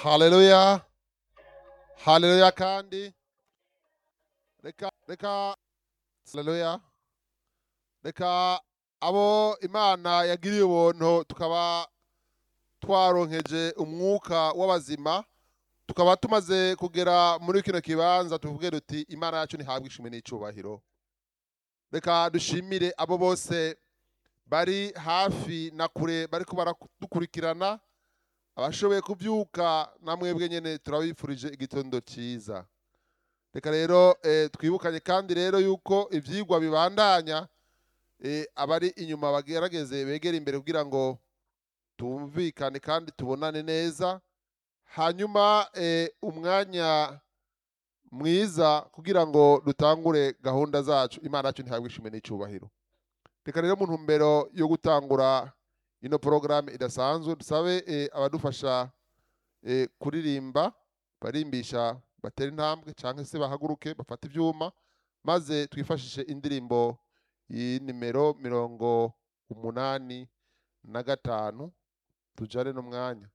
haleluya haleluya kandi reka reka haleluya reka abo imana yagiriye ubuntu tukaba twaronkeje umwuka w'abazima tukaba tumaze kugera muri kino kibanza tuvuge duti imana yacu ntihabwe ishimwe n'icubahiro reka dushimire abo bose bari hafi na kure bariko baradukurikirana abashoboye kubyuka namwebwe nyene turabifurije igitondo cyiza reka rero eh, twibukanye kandi rero yuko ivyigwa bibandanya eh, abari inyuma bagerageze begera imbere kugira ngo tumvikane kandi tubonane neza hanyuma eh, umwanya mwiza kugira ngo dutangure gahunda zacu imana yacu ntihabwe ishimwe n'icubahiro reka rero mu ntumbero yo gutangura ino porogaramu idasanzwe dusabe eh, abadufasha eh, kuririmba barimbisha batera intambwe cyangwa se bahaguruke bafate ibyuma maze twifashishe indirimbo y'inimero mirongo umunani na gatanu tujane n'umwanya